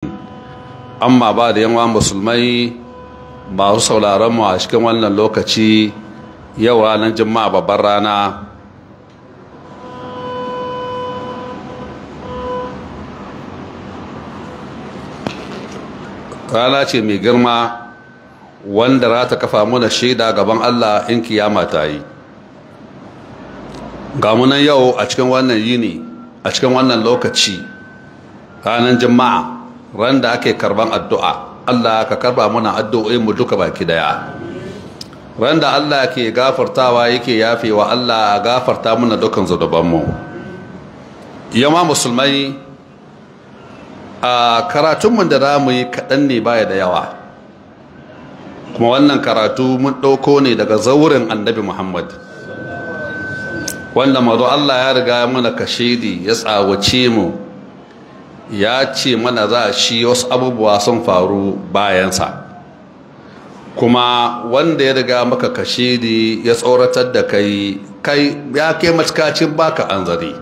amma ba da yawan musulmai masu sauraron mu a cikin wannan lokaci yau ranar juma'a babbar rana rana ce mai girma wanda za ta kafa mana shaida gaban Allah in kiyama ta yi ga munan yau a cikin wannan yini a cikin wannan lokaci ranar juma'a ran da ake karban addu'a Allah ka karba mana addu'o'in mu duka baki daya ran da Allah ke gafartawa yake yafewa Allah gafarta mana dukan zunubanmu yamma musulmai a karatunmu da za mu yi kaɗan ne baya da yawa kuma wannan karatu mun ɗauko ne daga zaurin annabi muhammad wanda mazo Allah ya riga mana kashedi ya tsawace mu ya ce mana za shi wasu abubuwa sun faru bayansa kuma wanda ya riga maka kashedi ya tsoratar da kai kai ya kai matukacin baka anzari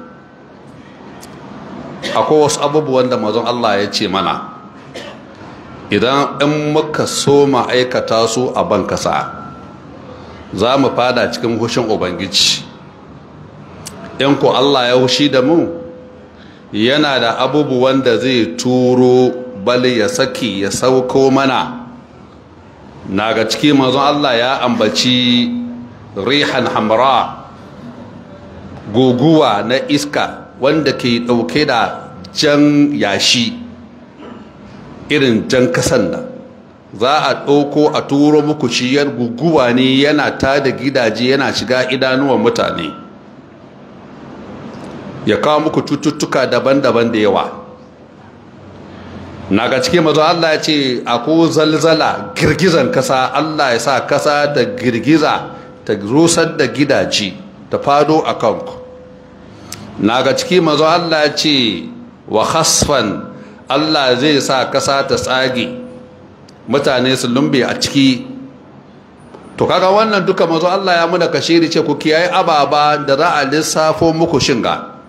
akwai wasu abubuwan da mazan Allah ya ce mana idan in muka so aikata su a ban kasa za mu fada cikin hushin ubangiji in ko Allah ya hushi da mu yana da abubuwan da zai turo bali ya saki ya sauko mana na ga ciki mazan Allah ya ambaci rihan hamra guguwa na iska wanda ke ɗauke da jan yashi irin jan kasan nan za a ɗauko a turo muku ciyar guguwa ne yana tada gidaje yana shiga idanuwan mutane ya kawo muku cututtuka daban-daban da yawa na ga cikin mazu Allah ya ce ako zalzala girgizan kasa Allah ya sa kasa da girgiza ta rusar da gidaje ta fado a kanku na ga ciki mazu Allah ya ce wa hasfan Allah zai sa kasa ta tsage mutane su lumbe a ciki to kaga wannan duka mazu Allah ya muna kashiri ce ku kiyaye ababa da za a lissafo muku shinga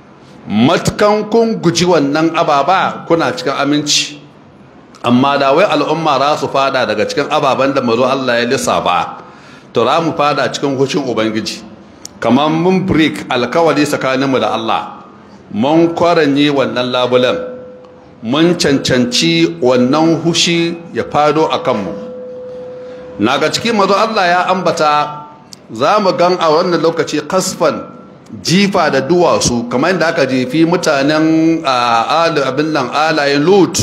matukan kun guji wannan ababa kuna cikin aminci amma da wai al'umma za su fada daga cikin ababen da mazu Allah ya lissafa to za mu fada cikin hushin ubangiji kamar mun break alkawali tsakaninmu da Allah mun kwaranye wannan labulen mun cancanci wannan hushi ya fado a kanmu na ga cikin mazo Allah ya ambata za mu gan a wannan lokaci kasfan jifa da duwatsu kamar yadda aka jefi mutanen abin nan alayen lut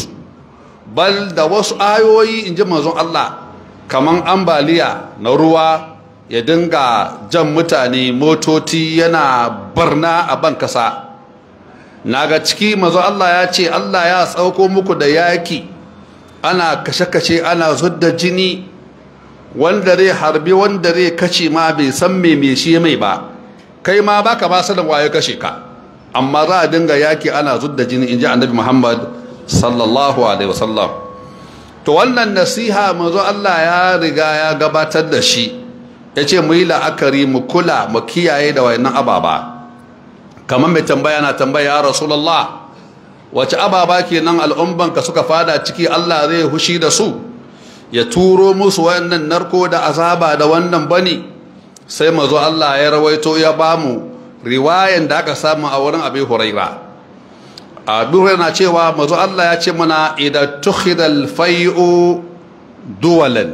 bal da wasu ayoyi in ji mazon Allah kamar ambaliya na ruwa ya dinga jan mutane motoci yana barna a ban kasa na ga ciki mazo Allah ya ce Allah ya tsauko muku da yaki ana kashe-kashe ana zudda jini wanda zai harbi wanda zai kashe ma bai san me me shi mai ba kai ma baka ba sanin waye kashe ka amma za a dinga yaki ana zudda jini inji annabi Muhammad sallallahu alaihi wasallam to wannan nasiha mazo Allah ya riga ya gabatar da shi ya ce mu yi la'akari mu kula mu kiyaye da wayannan ababa kamar mai tambaya na tambaya ya rasulallah wace ababa kenan al'ummanka suka fada ciki Allah zai hushi da su ya turo musu wayannan narko da azaba da wannan bane sai mazo Allah ya rawaito ya bamu riwayan da aka samu a wurin Abi Huraira Abu na cewa mazo Allah ya ce mana idan tukhida al-fai'u duwalan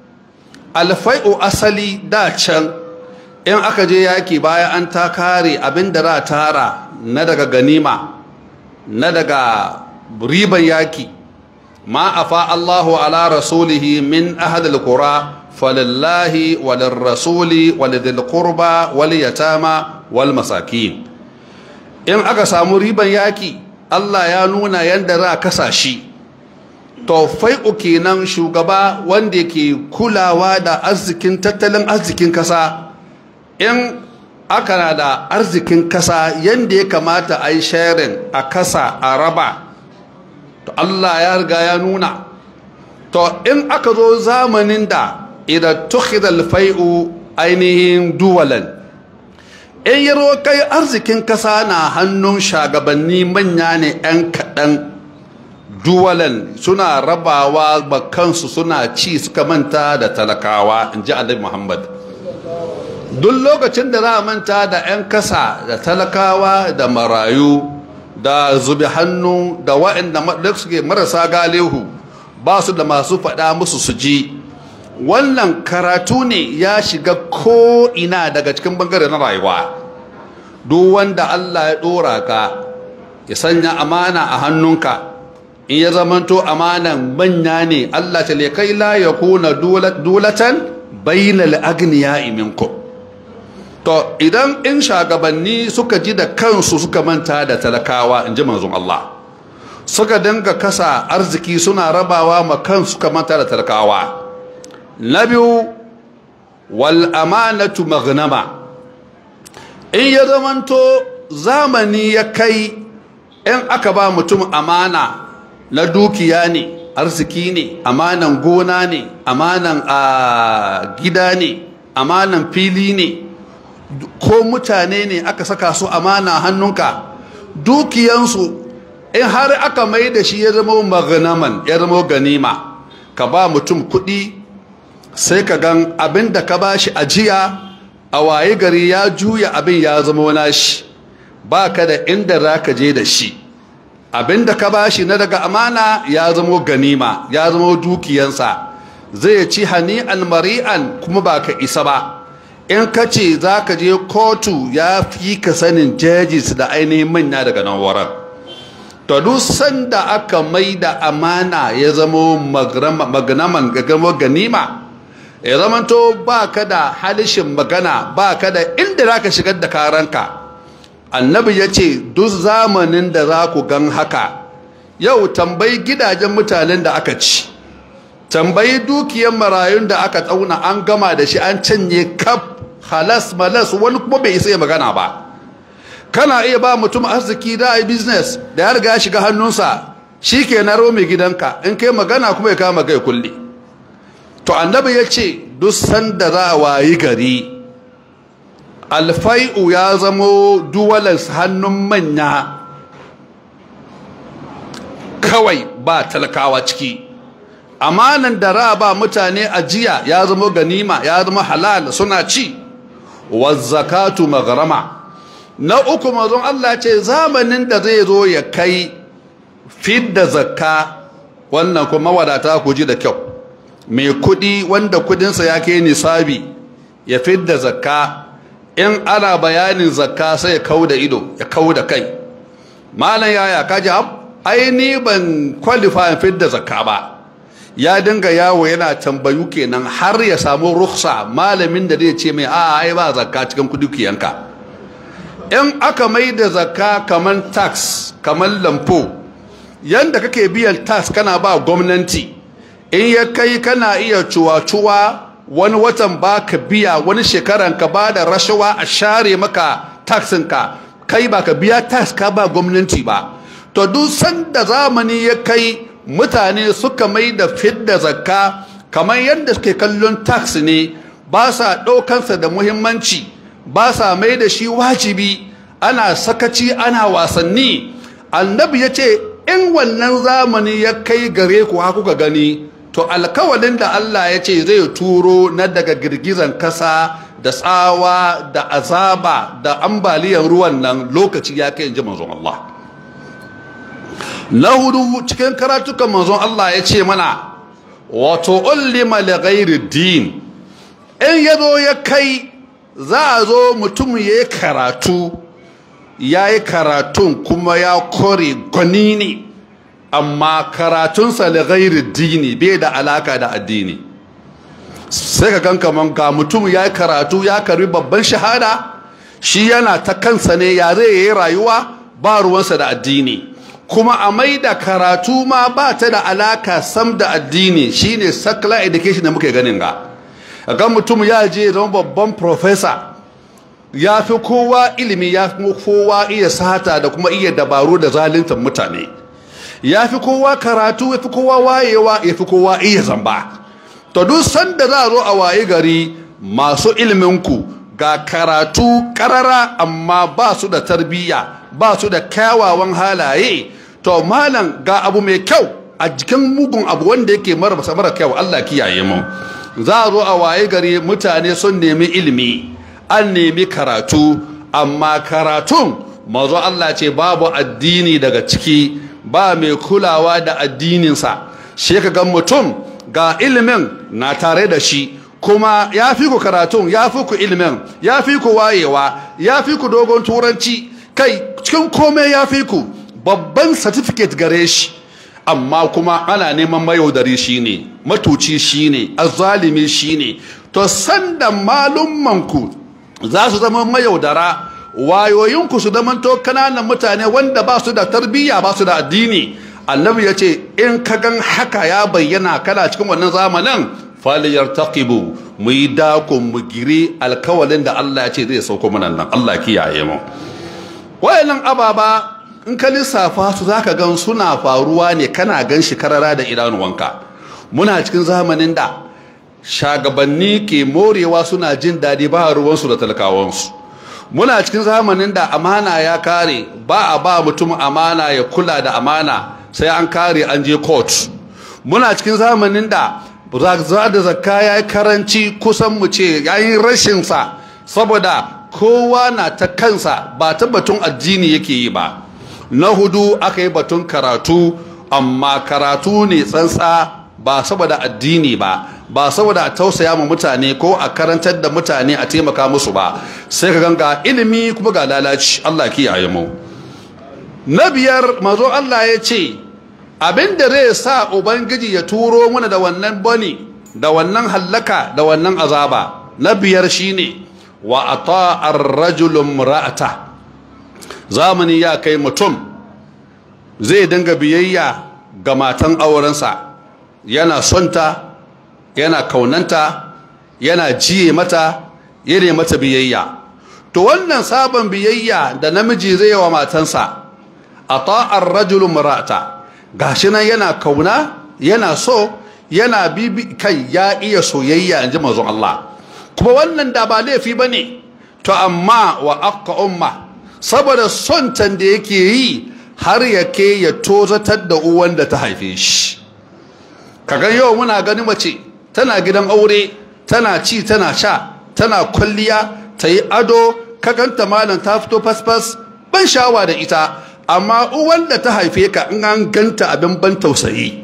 alfai'u asali da can in aka je yaki baya an ta kare abin da za tara na daga ganima na daga riban yaki ma afa Allahu ala rasulihi min ahadil qura falillahi walil rasuli walidil qurba wal yatama wal masakin in aka samu riban yaki Allah ya nuna yanda za kasa shi to fai'u kenan shugaba wanda ke kulawa da arzikin tattalin arzikin kasa in aka na da arzikin kasa yadda ya kamata a yi sharing a kasa a raba to Allah ya riga ya nuna to in aka zo zamanin da idan tukhidal fai'u ainihin duwalan in yi kai arzikin kasa na hannun shagabanni manya ne 'yan kaɗan duwalan suna rabawa kansu suna ci suka manta da talakawa in ji annabi muhammad duk lokacin da za a manta da 'yan kasa da talakawa da marayu da zubi hannu da waɗanda suke marasa galihu ba su da masu faɗa musu su ji wannan karatu ne ya shiga ko'ina daga cikin bangare na rayuwa duk wanda Allah ya ɗora ka ya sanya amana a hannunka in ya zamanto amanan manya ne Allah ta kai la ya kuna dulatan bainal agniya iminku to idan in shagabanni suka ji da kansu suka manta da talakawa in ji manzon Allah suka dinga kasa arziki suna rabawa ma kansu suka manta da talakawa na biyu wal amanatu maghnama in ya zamanto zamani ya kai in aka ba mutum amana na dukiya ne arziki ne amanan gona ne amanan a gida ne amanan fili ne ko mutane ne aka saka su amana hannunka dukiyansu in har aka mai da shi ya zama magnaman ya zama ganima ka ba mutum kuɗi sai ka gan abin da ka ba shi ajiya a waye gari ya juya abin ya zama nashi ba ka da inda za ka je da shi abin da ka ba shi na daga amana ya zama ganima ya zama dukiyansa zai ci hani'an mari'an kuma ba ka isa ba in ka ce za ka je kotu ya fi ka sanin jejis da ainihin manya daga nan wurin to duk sanda aka mai da amana ya zama magnaman gagamo ganima ya zamanto ba ka da halishin magana ba ka da inda za ka shigar da karanka annabi ya ce duk zamanin da za ku gan haka yau tambayi gidajen mutanen da aka ci tambayi dukiyar marayun da aka tsauna an gama da shi an canye kaf halas malas wani kuma bai isa ya magana ba kana iya ba mutum arziki da ai business da ya riga shiga hannunsa shi ke na mai gidanka in kai magana kuma ya kama kai kulle to annabi ya ce duk sanda za a wayi gari alfai'u ya zamo duwalas hannun manya kawai ba talakawa ciki amanan da ra ba mutane ajiya ya zama ganima ya zama halal suna ci wazzakatu maghrama na uku mazon Allah ce zamanin da zai zo ya kai fidda zakka wannan kuma wadata ku ji da kyau mai kudi wanda kudinsa ya kai nisabi ya fidda zakka in ana bayanin zakka sai ya kau da ido ya kau da kai malam yaya kaji ai ni ban qualify fidda zakka ba ya dinga yawo yana tambayu kenan har ya samu ruksa malamin da zai ce mai a ai ba zakka cikin kudukiyanka in aka mai da zakka kaman tax kaman lampo yanda kake biyan tax kana ba gwamnati in ya kai kana iya cuwa-cuwa wani watan ba ka biya wani shekaran ka ba da rashawa a share maka taxinka kai ba ka biya tax ka ba gwamnati ba to duk sanda zamani ya kai mutane suka mai da fidda zakka kamar yadda suke kallon tax ne ba sa ɗaukansa da muhimmanci ba sa mai da shi wajibi ana sakaci ana wasanni annabi ya ce in wannan zamani ya kai gare ku ha kuka gani to alkawalin da Allah ya ce zai turo na daga girgizan kasa da tsawa da azaba da ambaliyan ruwan nan lokaci ya kai in ji manzon Allah na hudu cikin karatukan manzon Allah ya ce mana wato ullima li ghairi din in yazo ya kai za a zo mutum ya yi karatu ya yi karatun kuma ya kore gwani ne amma karatunsa li ghairi dini bai da alaka da addini sai ka gan kaman ga mutum ya yi karatu ya karbi babban shahada shi yana ta kansa ne ya zai yi rayuwa ba ruwansa da addini kuma a mai da karatu ma ba ta da alaka sam da addini shine secular education da muke ganin ga ga mutum ya je zama babban professor ya fi kowa ilimi ya fi kowa iya sata da kuma iya dabaru da zaluntar mutane ya fi kowa karatu ya fi kowa wayewa ya fi kowa iya zamba to duk sanda za a zo a waye gari masu iliminku ga karatu karara amma ba su da tarbiyya ba su da kyawawan halaye to malam ga abu mai kyau a jikin mugun abu wanda yake mara mara kyau Allah kiyaye mu za a zo a waye gari mutane sun nemi ilimi an nemi karatu amma karatun mazo Allah ce babu addini daga ciki ba mai kulawa da addininsa shi ka ga mutum ga ilimin na tare da shi kuma ya fi ku karatun ya fi ku ilimin ya fi ku wayewa ya fi ku dogon turanci kai cikin komai ya fi ku babban certificate gare shi amma kuma ana neman mayaudari shine matuci shine azzalimi shine to sanda malummanku za su zama mayaudara wayoyinku su zama to kananan mutane wanda ba su da tarbiyya ba su da addini annabi ya ce in ka gan haka ya bayyana kana cikin wannan zamanin faliyar taqibu mu yi dakon mu giri alkawalin da Allah ya ce zai sauko mana nan Allah kiyaye mu wayannan ababa in ka lissafa su zaka gan suna faruwa ne kana gan shi karara da idanuwanka muna cikin zamanin da shagabanni ke morewa suna jin daɗi ba ruwansu da talakawansu muna cikin zamanin da amana ya kare ba a ba mutum amana ya kula da amana sai an kare an je court muna cikin zamanin da za da zakka ya yi karanci kusan mu ce ya yi rashinsa saboda kowa na ta kansa ba ta batun addini yake yi ba na hudu aka yi batun karatu amma karatu ne tsantsa ba saboda addini ba ba saboda a tausaya ma mutane ko a karantar da mutane a taimaka musu ba sai ka ganga ilimi kuma ga lalaci Allah kiyaye mu na biyar mazo Allah ya ce abin da zai sa ubangiji ya turo mana da wannan bani da wannan hallaka da wannan azaba na biyar shine wa ata ar-rajulun ra'ata zamani ya kai mutum zai dinga biyayya ga matan aurensa yana sonta yana kaunanta yana jiye mata yana mata biyayya to wannan sabon biyayya da namiji zai wa matansa ata ar-rajulun ra'ata gashi nan yana kauna yana so yana bibi kai ya iya soyayya inji manzon Allah kuma wannan da ba laifi bane to amma wa aqqa umma saboda son can da yake yi har yake ya tozatar da uwan da ta haife shi kaga yau muna gani mace tana gidan aure tana ci tana sha tana kwalliya ta yi ado kaganta malam ta fito fasfas ban shawa da ita amma uwan da ta haife ka in an ganta abin ban tausayi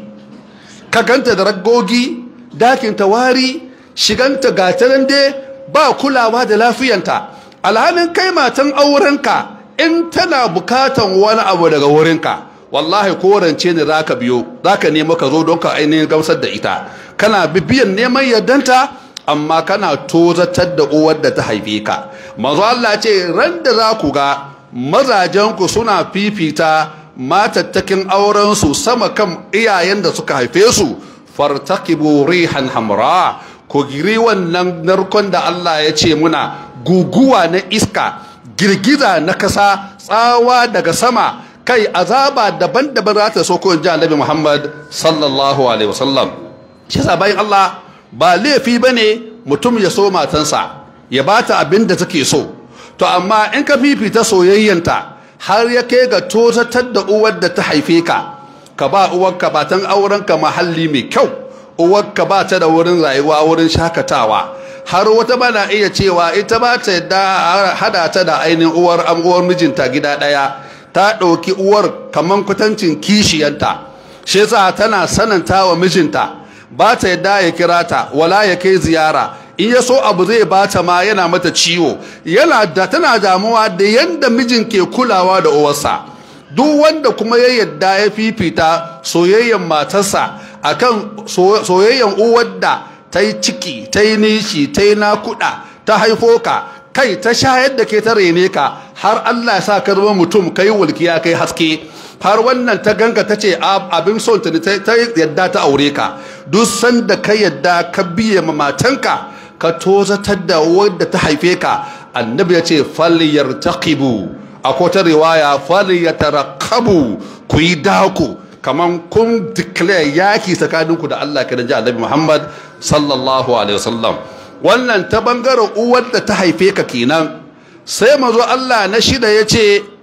ka ganta da ragogi dakin ta wari shiganta gatanan dai ba kulawa da lafiyanta alhalin kai matan aurenka in tana bukatan wani abu daga wurinka wallahi korance ne zaka biyo zaka nemo ka zo don ka ainihin gamsar da ita kana bibiyan neman yardanta amma kana tozatar da uwar da ta haife ka manzo Allah ce ran da za ku ga mazajenku suna fifita matattakin aurensu sama kan iyayen da suka haife su fartaqibu rihan hamra ko giri wannan narkon da Allah ya ce muna guguwa na iska girgiza na kasa tsawa daga sama kai azaba daban-daban za ta so ko ji annabi Muhammad sallallahu alaihi wasallam shi yasa bayan Allah ba laifi bane mutum ya so matansa ya bata abin da take so to amma in ka fifita soyayyanta har ya kai ga tozatar da uwar da ta haife ka ka ba uwarka batan aurenka mahalli mai kyau uwarka ba ta da wurin rayuwa wurin shakatawa har wata bana iya cewa ita ba ta yadda hada ta da ainihin uwar uwar mijinta gida ɗaya ta ɗauki uwar kaman kwatancin kishiyanta shi yasa tana sananta wa mijinta ba ta yadda ya kira ta wala ya kai ziyara in ya so abu zai bata ma yana mata ciwo yana da tana damuwa da yanda mijin ke kulawa da uwarsa duk wanda kuma ya yadda ya fifita soyayyen matarsa akan soyayyen uwar da ta yi ciki ta yi nishi ta yi nakuda ta haifo ka kai ta shayar da ke ta rene ka har Allah ya sa ka zama mutum kai walkiya kai haske har wannan ta ganka ta ce abin son ta ta yadda ta aure ka duk sanda ka yadda ka biye ma matanka ka tozatar da wadda ta haife ka annabi ya ce faliyar taqibu a kota riwaya faliyar tarakabu ku yi daku kaman kun declare yaki tsakaninku da Allah kiran ji annabi Muhammad sallallahu alaihi wasallam wannan ta bangaren uwar da ta haife ka kenan sai mazo Allah na shida ya ce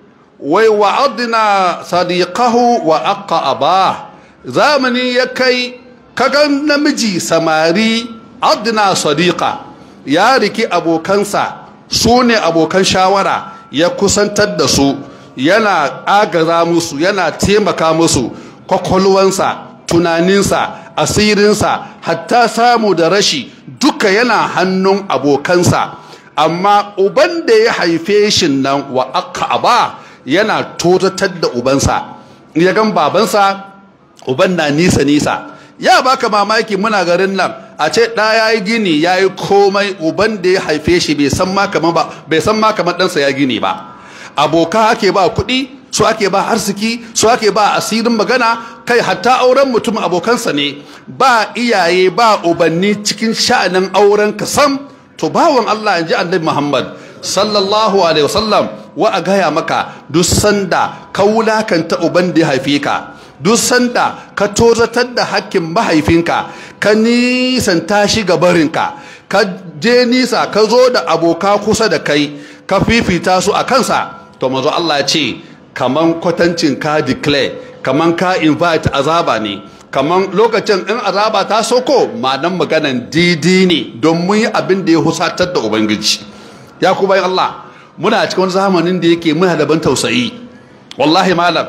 wai wa'adna sadiqahu wa aqaba zamani ya kai kagan namiji samari adna sadiqa ya riki abokansa su ne abokan shawara ya kusantar da su yana agaza musu yana taimaka musu kwakwalwansa tunaninsa asirinsa hatta samu da rashi duka yana hannun abokansa amma uban da ya haife shi nan wa aka ba yana totatar da ubansa ya gan babansa uban na nisa nisa ya baka mamaki muna garin nan a ce ɗa ya yi gini ya yi komai uban da ya haife shi bai san ma kamar ba bai san ma kamar ɗansa ya gini ba aboka ake ba kuɗi su ake ba arziki su ake ba asirin magana kai hatta auren mutum abokansa ne ba iyaye ba ubanni cikin sha'anin auren ka sam to bawan Allah in ji annabi Muhammad sallallahu alaihi wasallam wa a gaya maka duk sanda ka wulakanta uban da ya haife ka duk sanda ka tozatar da hakkin mahaifinka ka nisanta shi ga barinka ka je nisa ka zo da aboka kusa da kai ka fifita su a kansa to mazo Allah ya ce kaman kwatancin ka declare kaman ka invite azaba ne kaman lokacin in azaba ta soko ma'anan maganan didi ne don mun yi abin da ya husatar da ubangiji ya ku bayan Allah muna cikin wani zamanin da yake muna da ban tausayi wallahi malam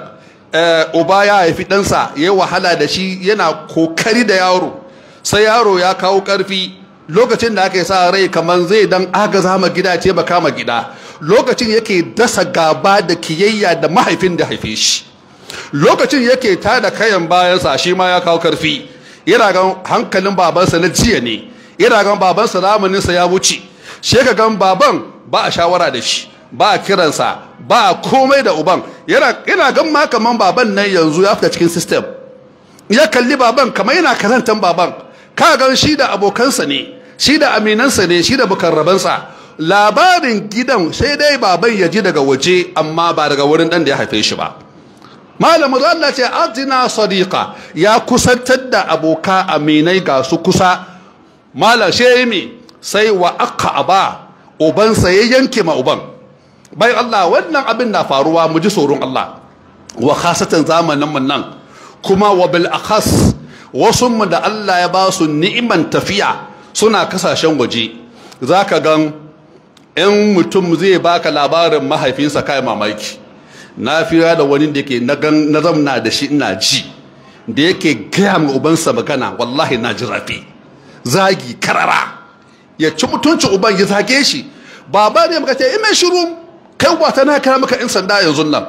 uba ya haifi ɗansa ya yi wahala da shi yana kokari da yaro sai yaro ya kawo ƙarfi lokacin da aka sa rai kamar zai dan agaza ma gida ce ba kama gida lokacin yake dasa gaba da kiyayya da mahaifin da haife shi lokacin yake tada kayan bayansa shi ma ya kawo ƙarfi yana gan hankalin babansa na jiya ne yana gan babansa zamaninsa ya wuce shi ka gan baban ba a shawara da shi ba a kiransa ba a komai da uban yana gan ma kaman baban nan yanzu ya fita cikin system ya kalli baban kamar yana karantan baban ka gan shi da abokansa ne shi da aminansa ne shi da bukarrabansa labarin gidan sai dai baban ya ji daga waje amma ba daga wurin dan da ya haife shi ba malamu da Allah ce atina sadiqa ya kusantar da aboka aminai ga su kusa malam sai me sai wa aka aba ubansa ya yanke ma uban bai Allah wannan abin na faruwa mu ji tsoron Allah wa khasatan zamanin mun nan kuma wa bil akhas wasu mu da Allah ya ba su ni'iman tafiya suna kasashen waje zaka gan in mutum zai baka labarin mahaifinsa kai mamaki na fira da wani da yake na gan na zamna da shi ina ji da yake gaya ma ubansa magana wallahi na ji rafi zagi karara ya ci mutuncin uban ya zage shi baba ne muka ce ime shiru kai wata na kira maka in sanda yanzu nan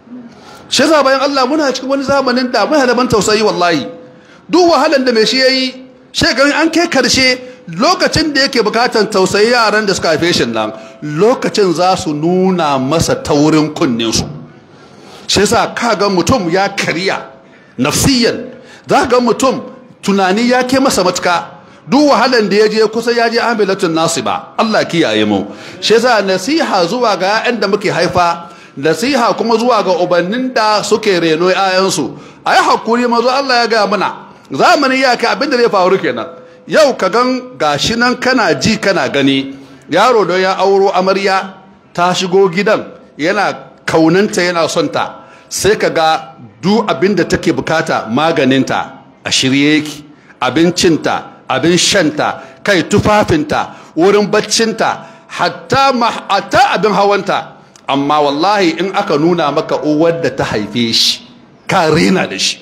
shi za bayan Allah muna cikin wani zamanin da muna da ban tausayi wallahi duk wahalan da mai shi yayi shekarun an kai karshe lokacin da yake bukatan tausayi yaran da suka haife shi nan lokacin za su nuna masa taurin kunnen su shi yasa kaga mutum ya kariya nafsiyan za ga mutum tunani ya ke masa matuka duk wahalan da ya je kusa ya je amilatun nasiba Allah kiyaye mu shi yasa nasiha zuwa ga 'ya'yan da muke haifa nasiha kuma zuwa ga ubannin da suke reno 'ya'yansu ayi hakuri mazo Allah ya ga mana zamani ya kai abin da zai faru kenan yau ka gan gashi nan kana ji kana gani yaro don ya auro amarya ta shigo gidan yana kaunanta yana son ta sai ka ga duk abin da take bukata maganinta a shirye yake abincinta abin shanta kai tufafinta wurin baccinta hatta hatta abin hawanta amma wallahi in aka nuna maka uwar da ta haife shi ka rena da shi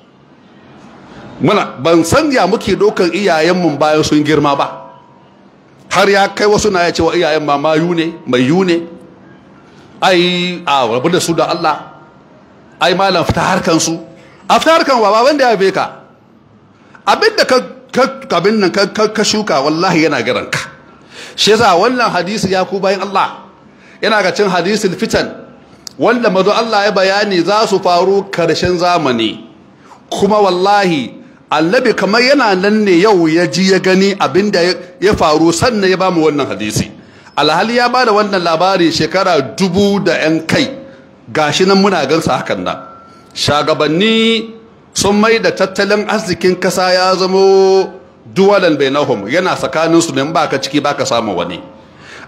muna ban san ya muke dokan iyayenmu bayan sun girma ba har ya kai wasu na ya ce wa iyayen ma mayu ne mai yu ne ai a rabu da su da Allah ai malam fita harkan su a fita harkan wa baban da ya haife ka abin da ka kabin nan ka shuka wallahi yana garan ka shi yasa wannan hadisi ya ku bayan Allah yana ga cin hadisul fitan wanda mazo Allah ya bayani za su faru karshen zamani kuma wallahi annabi kamar yana nan ne yau ya ji ya gani abinda ya faru sannan ya bamu wannan hadisi alhali ya bada wannan labari shekara dubu da yan kai gashi nan muna gansa hakan nan shagabanni sun mai da tattalin arzikin kasa ya zamo duwalan bainahum yana tsakanin su ne ba ka ciki ba ka samu wani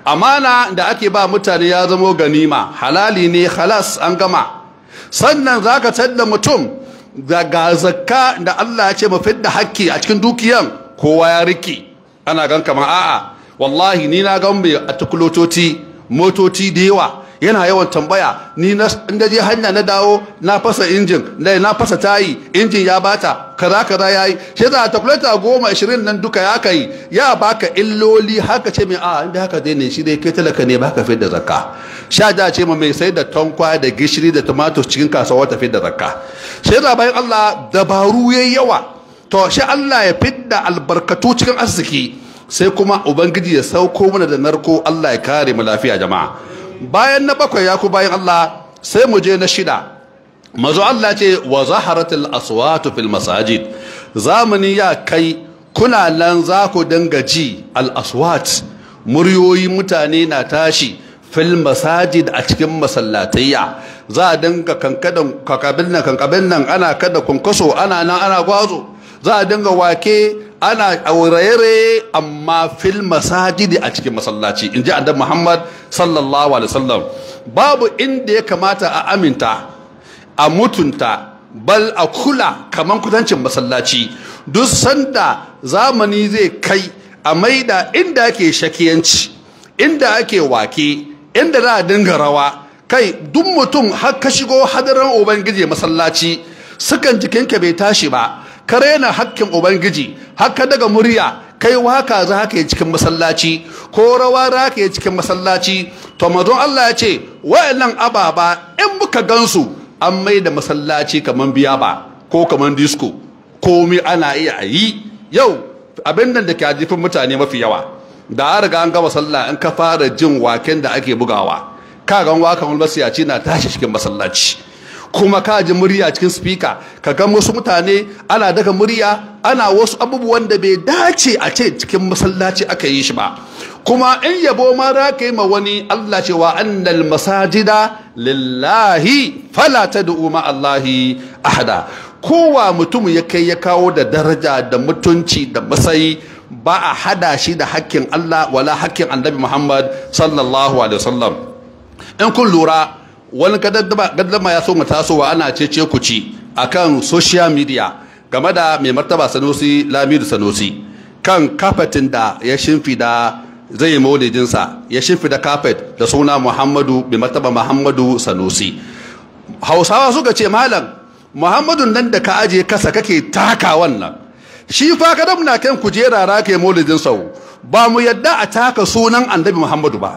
amana da ake ba mutane ya zamo ganima halali ne halas an gama sannan za ka tadda mutum daga zakka da Allah ya ce mu fidda hakki a cikin dukiyan kowa ya riki ana gan kamar a'a wallahi ni na gan mai atukulotoci motoci da yawa yana yawan tambaya ni na inda je hanya na dawo na fasa injin na na fasa tayi injin ya bata kaza kaza yayi shi za ta kulata goma ashirin nan duka ya kai ya baka illoli haka ce mai a inda haka dai ne shi dai kai talaka ne baka fi da zakka sha da ce ma mai sai da tankwa da gishiri da tumatur cikin kasuwa ta fi da zakka shi za bayan Allah dabaru yayi yawa to shi Allah ya fidda albarkatu cikin arziki sai kuma ubangiji ya sauko mana da narko Allah ya kare mu lafiya jama'a bayan na bakwai ya ku bayan Allah sai mu je na shida mazo Allah ce wa zaharatul aswatu fil masajid zamani ya kai kuna nan za ku dinga ji al aswat muryoyi mutane na tashi fil masajid a cikin masallatayya za a dinga kankadan kakabin nan kankabin nan ana kada kunkaso ana nan ana gwazo za a dinga wake ana aurayere amma fil masajidi a cikin masallaci in ji annabi Muhammad sallallahu alaihi wasallam babu inda ya kamata a aminta a mutunta bal a kula kaman kudancin masallaci duk sanda zamani zai kai a maida inda ake shakiyanci inda ake wake inda za a dinga rawa kai duk mutum har ka shigo hadarin ubangiji masallaci sukan jikinka bai tashi ba ka rena hakkin ubangiji haka daga murya kai waka za ka yi cikin masallaci ko rawa za ka yi cikin masallaci to mazon Allah ya ce wa'annan ababa in muka gansu an mai da masallaci kaman biya ba ko kaman disco komai ana iya a yi yau abin nan da ke jifin mutane mafi yawa da an riga an gama sallah in ka fara jin waken da ake bugawa ka gan wakan wani na tashi cikin masallaci kuma ka ji murya cikin spika ka ga wasu mutane ana daga murya ana wasu abubuwan da bai dace a ce cikin masallaci aka yi shi ba kuma in yabo ma za ka yi ma wani Allah cewa annal masajida lillahi fala tad'u ma Allahi ahada kowa mutum ya kai ya kawo da daraja da mutunci da matsayi ba a hada shi da hakkin Allah wala hakkin annabi Muhammad sallallahu alaihi wasallam in kun lura wani gaddama ya so mu tasowa ana cece ku ci akan social media game da mai martaba sanusi lamidu sanusi kan kafetin da ya shimfida zai maulidinsa ya shimfida kafet da suna muhammadu mai martaba muhammadu sanusi hausawa suka ce malam muhammadu nan da ka aje kasa kake taka wannan shi fa ka na kan kujera ra kai maulidin sau ba mu yadda a taka sunan annabi muhammadu ba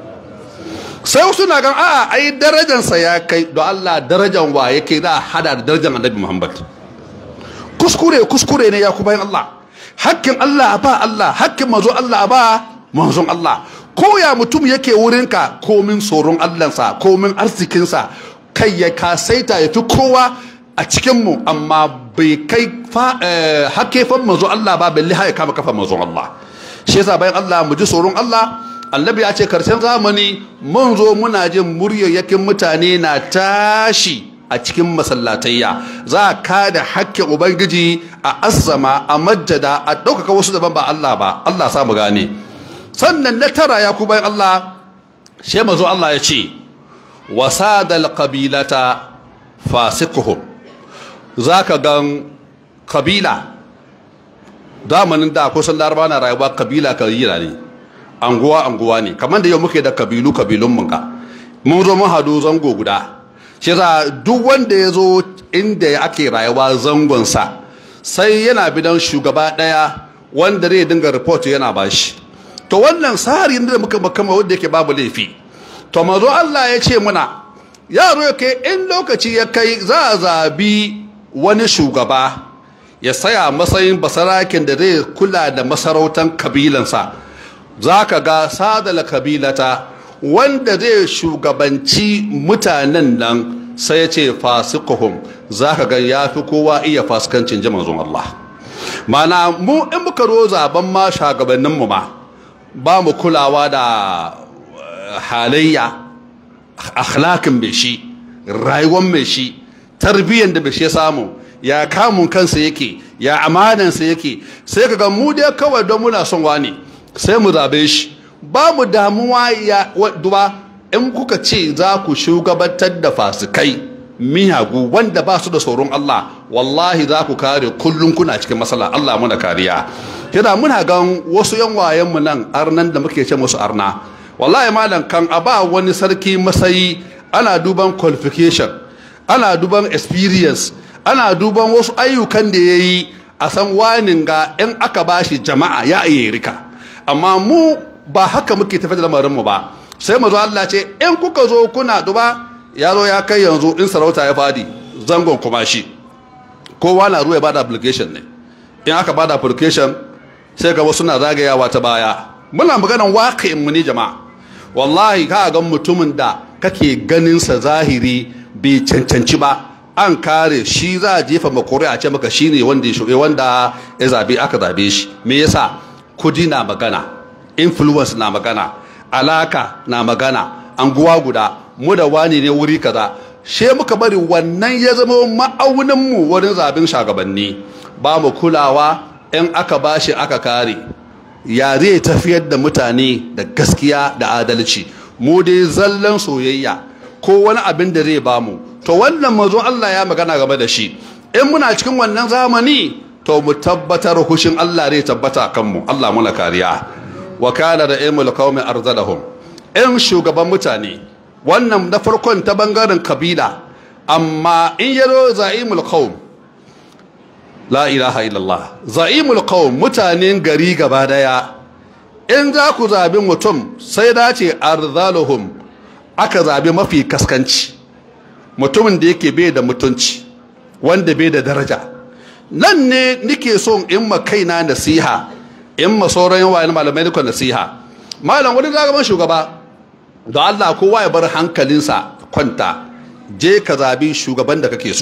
sai wasu na gan a'a ai darajansa ya kai don Allah darajan wa yake za a hada da darajan annabi Muhammad kuskure kuskure ne ya ku bayan Allah hakkin Allah ba Allah hakkin mazo Allah ba manzon Allah ko ya mutum yake wurinka komin tsoron Allahnsa komin arzikinsa kai ya kasaita ya fi kowa a cikinmu amma bai kai hakefan manzo Allah ba balle ya kama kafa manzon Allah shi yasa bayan Allah mu ji tsoron Allah annabi ya ce karshen zamani mun zo muna jin muryayyakin mutane na tashi a cikin masallatayya za a kada hakkin ubangiji a azzama a majjada a ɗaukaka wasu daban ba Allah ba Allah samu gane sannan na tara ya ku bayan Allah shi mazo Allah ya ce wasadal qabilata fasiquhum zaka gan kabila zamanin da kusan laraba na rayuwa kabila kabila ne anguwa anguwa ne kamar da yau muke da kabilu kabilun mun ka mun zo mun hadu zango guda shi yasa duk wanda ya zo inda ake rayuwa zangon sa sai yana bidan shugaba daya wanda zai dinga report yana bashi to wannan sari da muka makama wanda yake babu laifi to mazo Allah ya ce muna yaro ya kai in lokaci ya kai za a zabi wani shugaba ya saya matsayin basarakin da zai kula da masarautar kabilansa za ka ga sadala kabilata wanda zai shugabanci mutanen nan sai ya ce fasikuhum za ka ga ya fi kowa iya fasikancin ji manzon Allah mana mu in muka ro zaben ma shagabanninmu ma ba mu kulawa da halayya akhlaqin mai shi rayuwar mai shi tarbiyyar da bai shi ya samu ya kamun kansa yake ya amanansa yake sai ka ga mu dai kawai don muna son wani sai mu zabe shi ba mu damuwa ya duba in kuka ce za ku shugabantar da fasikai miyagu wanda ba su da tsoron Allah wallahi za ku kare kullum kuna cikin matsala Allah muna kariya kina muna gan wasu yan wayen mu nan arnan da muke ce musu arna wallahi malam kan a ba wani sarki masayi ana duban qualification ana duban experience ana duban wasu ayyukan da ya yi a san wanin ga in aka bashi jama'a ya iya rika amma mu ba haka muke tafi da lamarinmu ba sai mu zo Allah ce in kuka zo kuna duba ya zo ya kai yanzu in sarauta ya fadi zangon kuma shi kowa na ruwa ya bada application ne in aka bada application sai ga wasu na zagayawa ta baya muna maganan waƙin mu ne jama'a wallahi ka ga mutumin da kake ganin sa zahiri bai cancanci ba an kare shi za a jefa makore a ce maka shine wanda ya wanda ya zabe aka zabe shi me yasa kudi na magana influence na magana alaka na magana anguwa guda mu da wani ne wuri kaza she muka bari wannan ya zama ma'aunin mu wurin zaben shagabanni ba mu kulawa in aka bashi aka kare ya zai tafiyar da mutane da gaskiya da adalci mu dai zallan soyayya ko wani abin da zai bamu to wannan mazo Allah ya magana game da shi in muna cikin wannan zamani to mu tabbatar hushin Allah zai tabbata kanmu Allah muna kariya wa kana da ilmul qaumi arzalahum in shugaban mutane wannan na farkon ta bangaren kabila amma in yaro za'imul qaum la ilaha illallah za'imul qaum mutanen gari gaba daya in za ku zabi mutum sai dace arzaluhum aka zabi mafi kaskanci mutumin da yake bai da mutunci wanda bai da daraja nan ne nike son in ma kaina nasiha in ma sauran yawa na malamai duka nasiha malam wani zagaban shugaba da Allah kowa ya bar hankalinsa kwanta je ka zabi shugaban da kake so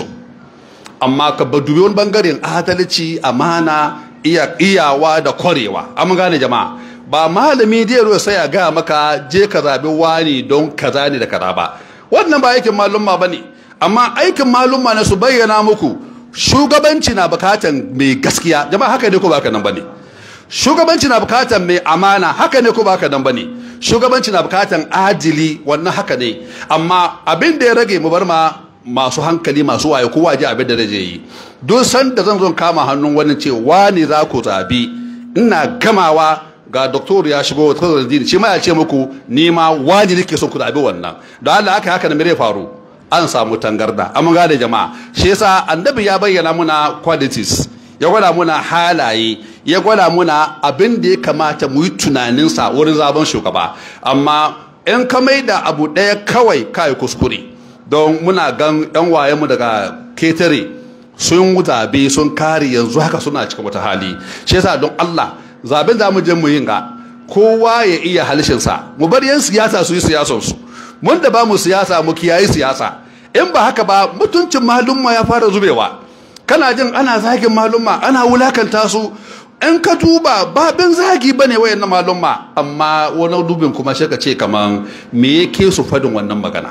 amma ka dubi wani bangaren adalci amana iya iyawa da kwarewa an gane jama'a ba malami da yaro sai ya ga maka je ka zabi wani don kaza ne da kaza ba wannan ba aikin malumma bane amma aikin malumma na su bayyana muku shugabanci na bukatan mai gaskiya jama'a haka ne ko ba haka nan bane shugabanci na bukatan mai amana haka ne ko ba haka nan bane shugabanci na bukatan adili wannan haka ne amma abin da ya rage mu bar ma masu hankali masu waye kowa ji abin da zai yi duk san da zan zo kama hannun wani ce wani za ku zabi ina gamawa ga doktor ya shigo ta dini shi ma ya ce muku ni ma wani nake son ku zabi wannan da Allah aka haka ne faru an samu tangarda amma ga da jama'a shi yasa annabi ya bayyana muna qualities ya gwada muna halaye ya gwada muna abin da ya kamata mu yi tunaninsa wurin zaben shugaba amma in ka mai da abu ɗaya kawai kai kuskure don muna gan yan wayenmu daga ketare sun zabe sun kare yanzu haka suna cikin wata hali shi yasa don Allah zaben za mu je mu yin ga kowa ya iya halishinsa mu bar yan siyasa su yi siyasansu mun da ba mu siyasa mu kiyayi siyasa in ba haka ba mutuncin malumma ya fara zubewa kana jin ana zagin malumma ana wulakanta su in ka duba babin zagi ba ne wayan malumma amma wani dubin kuma shi ka ce kaman me yake su fadin wannan magana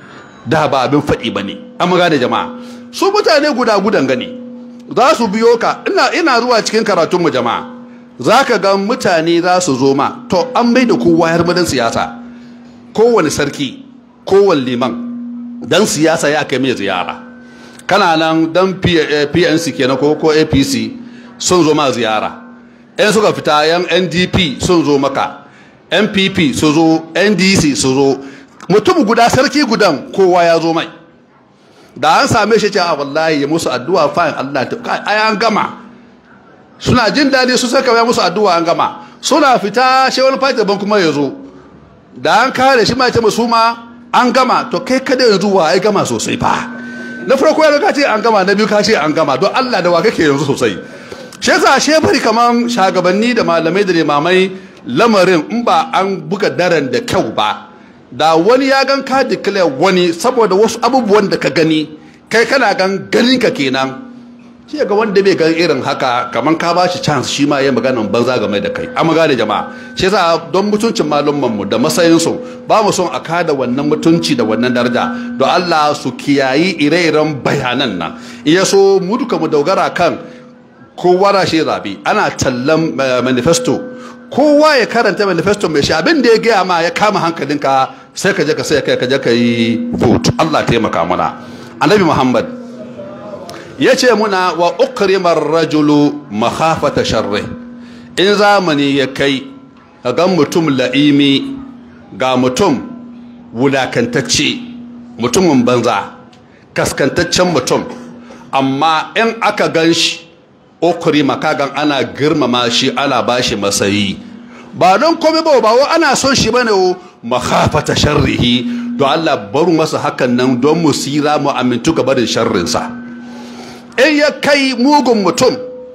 da ba abin faɗi ba ne an gane jama'a su mutane guda gudan gani za su biyo ka ina ina zuwa cikin karatunmu jama'a za ka ga mutane za su zo ma to an mai da kowa yar madan siyasa kowane sarki kowane liman dan siyasa ya kai mai ziyara kana nan dan pnc kenan ko ko apc sun zo ma ziyara yan suka fita yan ndp sun zo maka npp su zo ndc su zo mutum guda sarki gudan kowa ya zo mai da an same shi ce a wallahi ya musu addu'a fa'in allah ta ai an gama suna jin daɗi su saka ya musu addu'a an gama suna fita shi wani fati daban kuma ya zo da an kare shi ma ce musu ma an gama to kai kada yanzu wa ai gama sosai fa na farko ya ka ce an gama na biyu ka ce an gama don Allah da wa kake yanzu sosai shi yasa she bari kaman shagabanni da malamai da limamai lamarin in ba an buga daren da kyau ba da wani ya gan ka declare wani saboda wasu abubuwan da ka gani kai kana gan ganin ka kenan shi ga wanda bai gan irin haka kaman ka ba shi chance shi ma ya maganan banza game da kai amma gane jama'a shi yasa don mutuncin malumman mu da matsayin su ba mu son a kada wannan mutunci da wannan daraja don Allah su kiyayi ire-iren bayanan nan iya so mu duka mu dogara kan kowa da shi zabi ana tallan manifesto kowa ya karanta manifesto mai shi abin da ya gaya ma ya kama hankalinka sai ka je ka sai ka je ka yi vote Allah taimaka mana annabi Muhammad ya ce muna wa ukrimar rajulu makhafata sharri in zamani ya kai ga mutum la'imi ga mutum wulakantacce mutumin banza kaskantaccen mutum amma in aka gan shi ukrima kagan ana girmama shi ana bashi masayi ba don komai ba ba ana son shi bane o makhafata sharrihi don Allah baru masa hakan nan don mu sira mu amintu ga barin sharrinsa in ya kai mugun mutum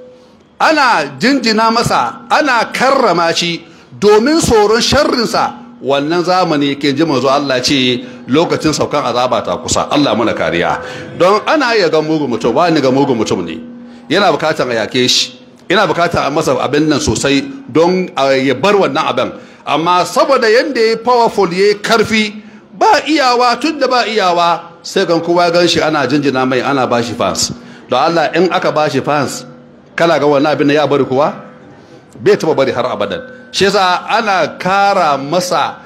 ana jinjina masa ana karrama shi domin tsoron sharrinsa wannan zamani ke ji manzo Allah ce lokacin saukan azaba ta kusa Allah muna kariya don ana iya ga mugun mutum wani ga mugun mutum ne yana bukatar a yake shi yana bukatar a masa abin nan sosai don ya bar wannan abin amma saboda yadda ya powerful ya karfi ba iyawa tun da ba iyawa sai kan kowa gan shi ana jinjina mai ana ba shi fans don Allah in aka ba shi fans kala ga wannan abin ya bari kuwa bai taba bari har abadan shi yasa ana kara masa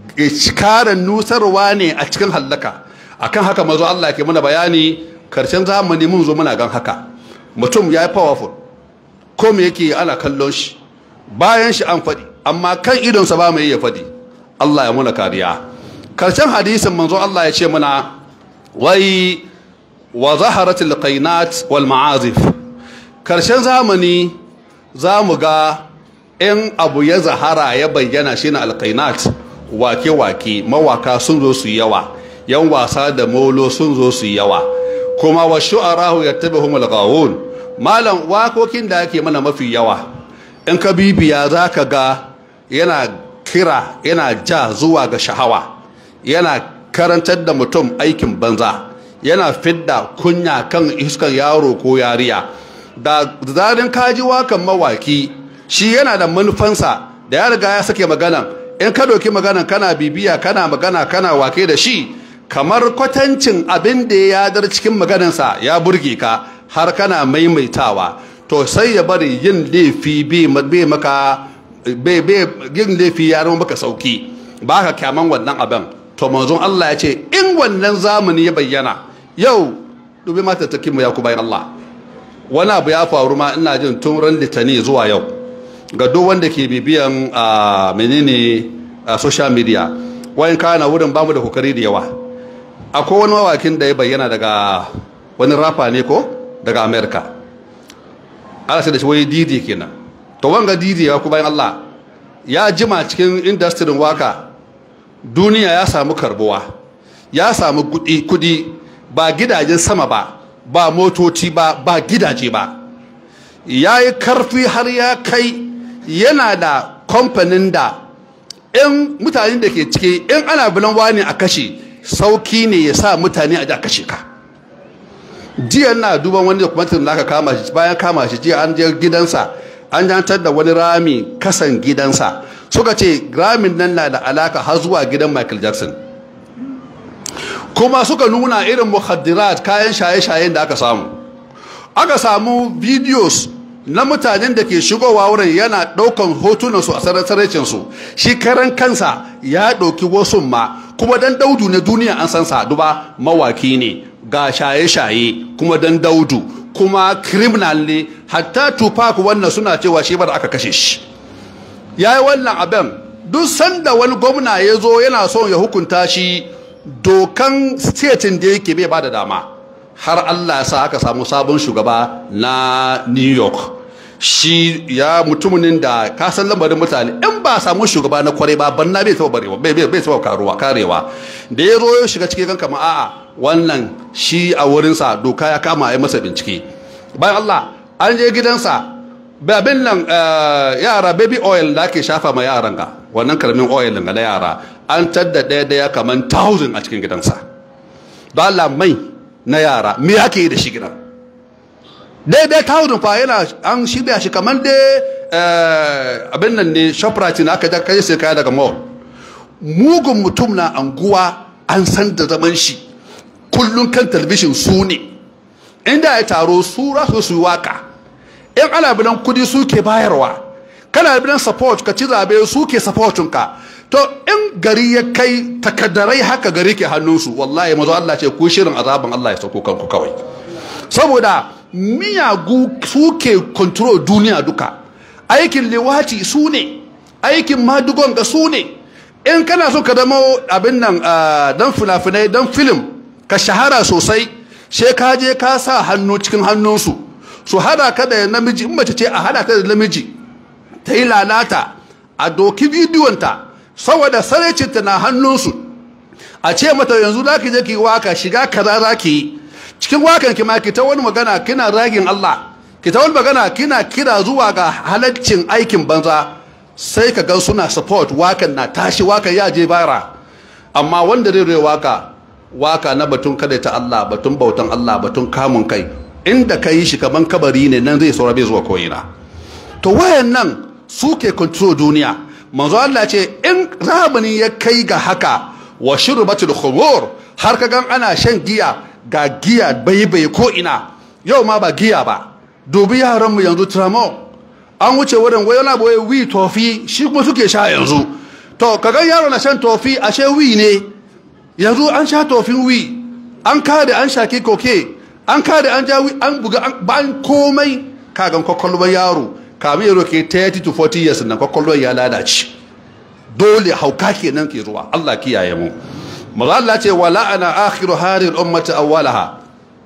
kara nusarwa ne a cikin hallaka akan haka mazo Allah ke muna bayani karshen zamani mun zo muna gan haka mutum ya yi powerful ko me yake ana kallon shi bayan shi an faɗi amma kan idonsa ba mai iya faɗi Allah ya muna kariya karshen hadisin manzo Allah ya ce muna wai wa zaharatul qainat wal ma'azif karshen zamani za mu ga in abu ya zahara ya bayyana shine alqainat wake wake mawaka sun zo su yawa yan wasa da molo sun zo su yawa kuma wa shu'arahu yattabi'uhum al-ghawun malam wakokin da ake mana mafi yawa in ka bibiya zaka ga yana kira yana ja zuwa ga shahawa yana karantar da mutum aikin banza yana fidda kunya kan iskan yaro ko yariya da zarin kaji wakan mawaki shi yana da manufansa da ya riga ya sake magana in ka doki magana kana bibiya kana magana kana wake da shi kamar kwatancin abin da ya yadar cikin maganansa ya burge ka har kana maimaitawa to sai ya bari yin laifi bai maka yin laifi ya zama maka sauki ba ka kyaman wannan abin to manzon Allah ya ce in wannan zamani ya bayyana yau dubi mata ta mu ya ku bayan Allah wani abu ya faru ma ina jin tun ran litani zuwa yau ga duk wanda ke bibiyan a menene a social media wayan kana wurin bamu da kokari da yawa akwai wani mawakin da ya bayyana daga wani rafa ne ko daga america ana sai da shi wai didi kenan to wanga didi ya ku bayan Allah ya jima cikin industry waka duniya ya samu karbuwa ya samu kudi ba gidajen sama ba ba motoci ba ba gidaje ba ya yi karfi har ya kai yana da kamfanin da in mutanen da ke ciki in ana bilan wani a kashe sauki ne ya sa mutane a kashe ka jiya na duban wani dokumentin da aka kama shi bayan kama shi jiya an je gidansa an jantar da wani rami kasan gidansa suka ce ramin nan na da alaka har zuwa gidan michael jackson kuma suka nuna irin muhaddirat kayan shaye-shayen da aka samu aka samu videos na mutanen da ke shigowa wurin yana ɗaukan hotunansu a sarrafinsu shi karan kansa ya ɗauki wasu ma kuma dan daudu na duniya an san sa duba mawaki ne ga shaye-shaye kuma dan daudu kuma criminal ne hatta tupac wannan suna cewa shi bar aka kashe shi ya yi wannan abin duk sanda wani gwamna ya zo yana son ya hukunta shi dokan statin da yake bai ba da dama har allah sa aka samu sabon shugaba na new york shi ya mutumin da ka san lambarin mutane in ba samu shugaba na kwarai ba banna bai taba barewa bai bai taba karuwa karewa da ya zo ya shiga cikin kanka a'a wannan shi a wurinsa doka ya kama ya masa bincike bayan Allah an je gidansa babin nan yara baby oil da ake shafa ma yaran ga wannan karamin oil ga na yara an tadda ɗaya ɗaya kaman thousand a cikin gidansa don Allah mai na yara me ake yi da shi gidan daidai thousand fa yana an shirya shi kamar dai abin nan ne shoprite na aka kai sai kaya daga mall mugun mutum na anguwa an san da zaman shi kullum kan talabishin su ne inda ya taro su rasu su waka in ana bidan kudi su ke bayarwa kana bidan support ka ci zabe su ke supportin ka to in gari ya kai takaddarai haka gari ke hannunsu wallahi mazo Allah ce ku shirin azaban Allah ya sauko kanku kawai saboda miyagu su ke control duniya duka aikin liwati su ne aikin madugon ga su ne in kana so ka zama abin nan dan fina-finai dan film ka shahara sosai sai ka je ka sa hannu cikin hannunsu su hada ka da namiji in mace ce a hada ta da namiji ta yi lalata a doki bidiyonta saboda saraicinta na hannunsu a ce mata yanzu za ki je ki waka shiga kaza za ki yi cikin wakan ki ma ki ta wani magana kina ragin Allah ki ta wani magana kina kira zuwa ga halaccin aikin banza sai ka ga suna support wakan na tashi wakan ya je bara amma wanda zai rai waka waka na batun kada ta Allah batun bautan Allah batun kamun kai inda ka yi shi kaman kabari ne nan zai saura bai zuwa ko'ina to wayan nan su ke control duniya manzo Allah ce in zamani ya kai ga haka wa shurbatul khumur har ka gan ana shan giya ga giya bai bai ko ina yau ma ba giya ba dubi yaran mu yanzu tramo an wuce wurin wai yana boye wi tofi shi kuma suke sha yanzu to ka gan yaro na shan tofi ashe wi ne yanzu an sha tofin wi an kare an shaki koke an kare an ja wi an buga ban komai kagan kwakwalwar yaro kamin yaro ke 30 to 40 years nan kwakwalwar ya lalace dole hauka kenan ke zuwa Allah kiyaye mu maza Allah ce wala ana akhiru harin ummati awwalaha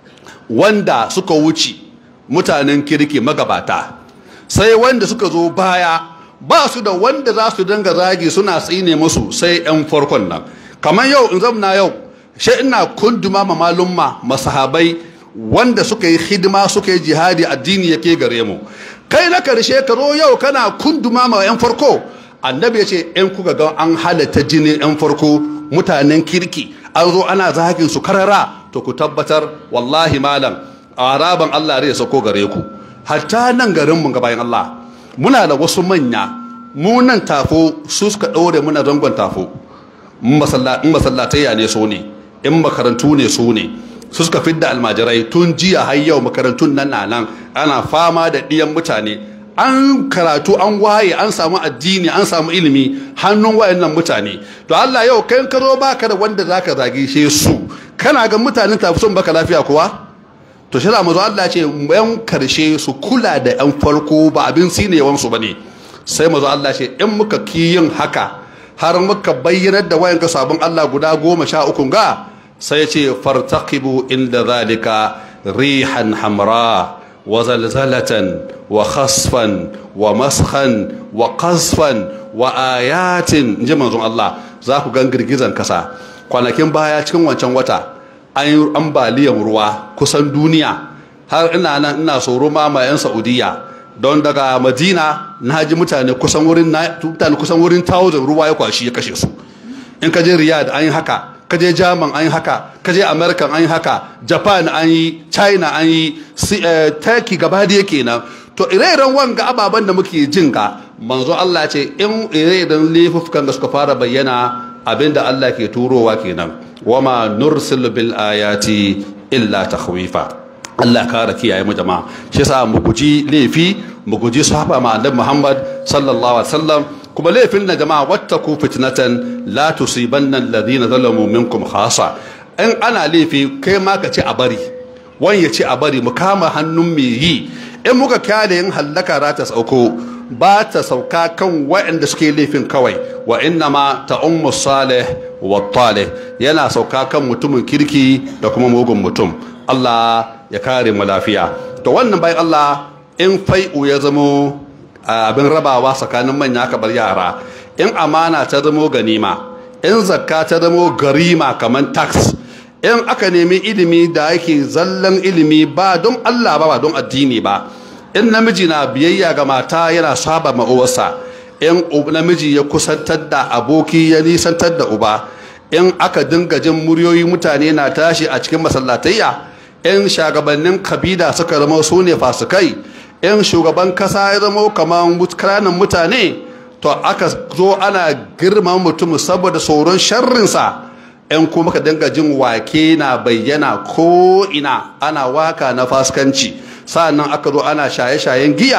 wanda suka wuce mutanen kirki magabata sai wanda suka zo baya ba su da wanda za su dinga zagi suna tsine musu sai yan farkon nan kamar yau in zamna yau sai ina kunduma ma malumma masahabai wanda suka yi hidima suka yi jihadi addini yake gare mu kai na karshe ka zo yau kana kunduma ma yan farko annabi ya ce in kuka ga an halatta jini yan farko mutanen kirki an zo ana zagin su karara to ku tabbatar wallahi malam araban Allah zai sako gare ku hatta nan garin mu bayan Allah muna da wasu manya mu nan tafo su suka ɗaure muna zangon tafo in masallatayya ne so ne in makarantu ne so ne su suka fidda almajirai tun jiya har yau makarantun nan na nan ana fama da ɗiyan mutane an karatu an waye an samu addini an samu ilimi hannun wayannan mutane to Allah yau kai ka zo baka da wanda zaka zage shi su kana ga mutanen tafi son baka lafiya kuwa to shi mazo Allah ce yan karshe su kula da yan farko ba abin sinewan su bane sai mazo Allah ce in muka kiyin haka har muka bayyanar da wayan sabon Allah guda goma sha uku ga sai ce fartaqibu inda zalika rihan hamra wa zalzalatan wa khasfan wa maskhan wa qasfan wa ayatin inji manzon Allah za ku gan girgizan kasa kwanakin baya cikin wancan wata an yi ambaliyan ruwa kusan duniya har ina nan ina tsoro ma ma yan Saudiya don daga Madina na ji mutane kusan wurin mutane kusan wurin 1000 ruwa ya kwashi ya kashe su in ka je Riyadh an yi haka ka je German an yi haka ka je America an yi haka Japan an yi China an yi Turkey gaba da yake nan to ire-iren wanga ababen da muke jin ga manzo Allah ce in ire-iren laifukan da suka fara bayyana abinda Allah ke turowa kenan wama nursil bil ayati illa takhwifa Allah kara kiyaye mu jama'a shi yasa mu guji laifi mu guji sahaba ma annabi Muhammad sallallahu alaihi wasallam kuma laifin na jama'a wattaku fitnatan la tusibanna alladhina zalamu minkum khasa in ana laifi kai ma ka ce a bari wani ya ce a bari mu kama hannun me yi in muka kyale yin hallaka za ta sauko ba ta sauka kan waɗanda suke laifin kawai wa inna ma ta ummu salih wa talih yana sauka kan mutumin kirki da kuma mugun mutum Allah ya kare mu lafiya to wannan bayan Allah in fai'u ya zamo abin rabawa tsakanin manya aka bar yara in amana ta zamo ganima in zakka ta zamo garima kamar tax in aka nemi ilimi da yake zallan ilimi ba don Allah ba ba don addini ba in namiji na biyayya ga mata yana saba ma uwarsa in namiji ya kusantar da aboki ya nisantar da uba in aka dinga jin muryoyi mutane na tashi a cikin masallatayya in shagabannin kabila suka zama su ne fasikai in shugaban kasa ya zama kamar kananan mutane to aka zo ana girma mutum saboda tsoron sharrinsa in kuma ka dinga jin wake na bayyana ko ina ana waka na faskanci sa'annan aka zo ana shaye-shayen giya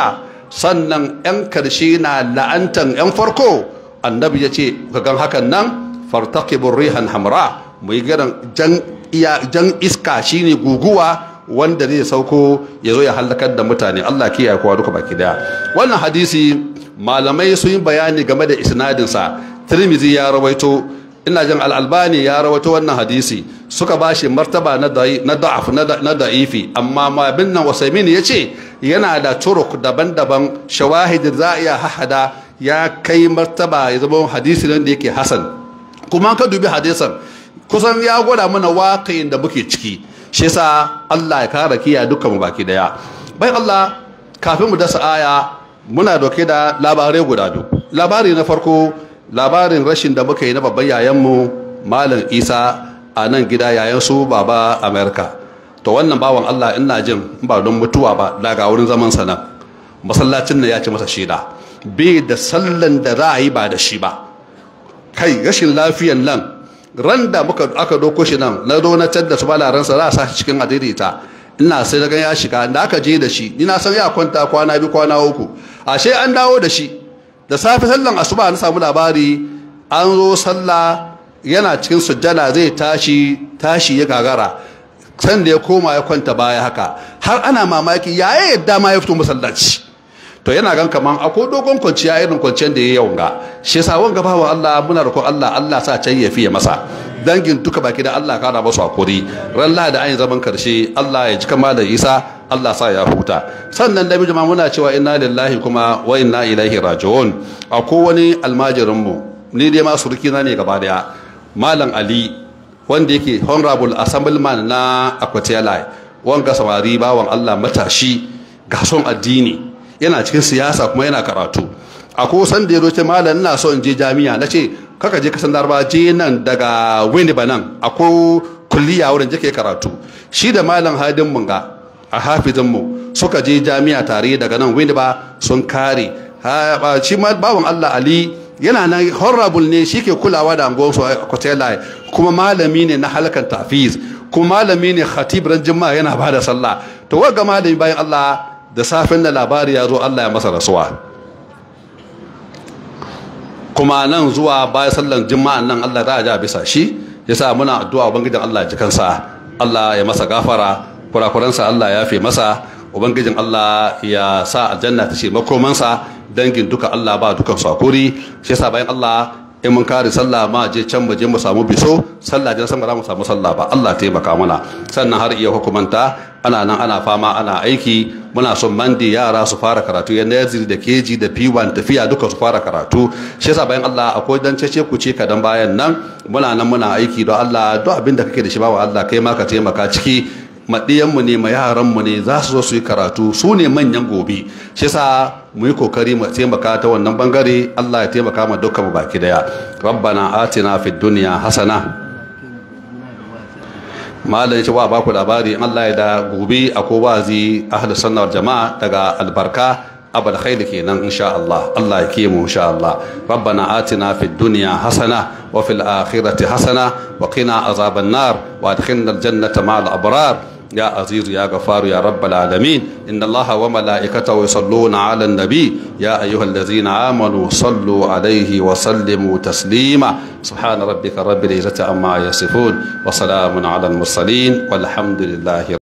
sannan yan karshe na la'antan yan farko annabi ya ce gan hakan nan fartaqibur rihan hamra mu yi garan jan jan iska shine guguwa wanda zai sauko ya zo ya halakar da mutane Allah kiyaye kowa duka baki daya wannan hadisi malamai sun yi bayani game da isnadinsa tirmizi ya rawaito ina jin al'albani ya rawaito wannan hadisi suka ba shi martaba na da'af na da'ifi amma ma bin nan wasaimin ya ce yana da turuk daban-daban shawahid za a iya hahada ya kai martaba ya zama hadisi nan da yake hasan kuma ka dubi hadisan kusan ya gwada mana waƙayin da muke ciki shi yasa Allah ya kara kiya dukkan mu baki daya bai Allah kafin mu dasa aya muna doke da labarai guda biyu labari na farko labarin rashin da muka yi na babban yayanmu malam isa a nan gida yayan su baba amerika to wannan bawan allah ina jin ba don mutuwa ba daga wurin zaman sa nan masallacin nan ya ci masa shida bai da sallan da za a yi ba da shi ba kai rashin lafiyan nan ran da muka aka doko shi nan na donatar da su balaransa za a sa shi cikin adaidaita ina sai na ya shiga da aka je da shi ni na san ya kwanta kwana biyu kwana uku ashe an dawo da shi da safe sallan asuba na samu labari an zo sallah yana cikin sujjada zai tashi tashi ya gagara san da ya koma ya kwanta baya haka har ana mamaki yaya yadda ma ya fito masallaci to yana gan kaman akwai dogon kwanciya irin kwanciyar da ya yawan ga shi yasa wanga bawa Allah muna roƙon Allah Allah sa can ya fiye masa dangin duka baki da Allah kara masu hakuri ran lahadi an zaman karshe Allah ya ji kama da Isa Allah sa ya huta sannan da bijima muna cewa inna lillahi kuma wa inna ilaihi raji'un akwai wani almajirin mu ni dai ma surki na ne gaba daya malam Ali wanda yake honorable assemblyman na Akwatiyalai wanga samari bawan Allah matashi ga son addini yana cikin siyasa kuma yana karatu akwai san da ya roce malam ina so in je jami'a na ce kaka je kasan darba je nan daga wani ba nan akwai kulliya wurin je kai karatu shi da malam hadin munga a hafizin mu suka je jami'a tare daga nan wani ba sun kare shi ma bawan Allah Ali yana nan honorable ne shi ke kulawa da angon su kwatela kuma malami ne na halkan tafiz kuma malami ne khatib ran juma'a yana bada sallah to wanga malami bayan Allah da safin da labari ya zo Allah ya masa rasuwa kuma nan zuwa bayan sallan jima'an nan Allah za a ja bisa shi yasa muna addu'a ubangijin Allah ji kansa Allah ya masa gafara kurakuransa Allah ya fi masa ubangijin Allah ya sa aljanna ta ce makomansa dangin duka Allah ba dukan sakuri shi yasa bayan Allah in mun kare sallah ma je can mu je mu samu biso sallah jan sama mu samu sallah ba Allah taimaka mana sannan har iya hukumanta ana nan ana fama ana aiki muna son mandi yara su fara karatu ya naziri da keji da p1 tafiya duka su fara karatu shi yasa bayan Allah akwai dan cece ku ce kadan bayan nan muna nan muna aiki don Allah duk abin da kake da shi bawa Allah kai ma ka taimaka ciki maɗiyanmu ne ma yaranmu ne za su zo su yi karatu su ne manyan gobe shi yasa mu yi kokari mu taimaka ta wannan bangare Allah ya taimaka ma dukkan mu baki daya rabbana atina fid dunya hasana malam ce wa ba ku labari Allah ya da gobe akwai wazi ahlus sunna wal jama'a daga albarka abal khair kenan insha Allah Allah ya kiyamu insha Allah rabbana atina fid dunya hasana wa fil akhirati hasana wa qina azaban nar wa adkhilna al jannata ma'al abrar يا عزيز يا غفار يا رب العالمين إن الله وملائكته يصلون على النبي يا أيها الذين آمنوا صلوا عليه وسلموا تسليما سبحان ربك رب العزة عما يصفون وسلام على المرسلين والحمد لله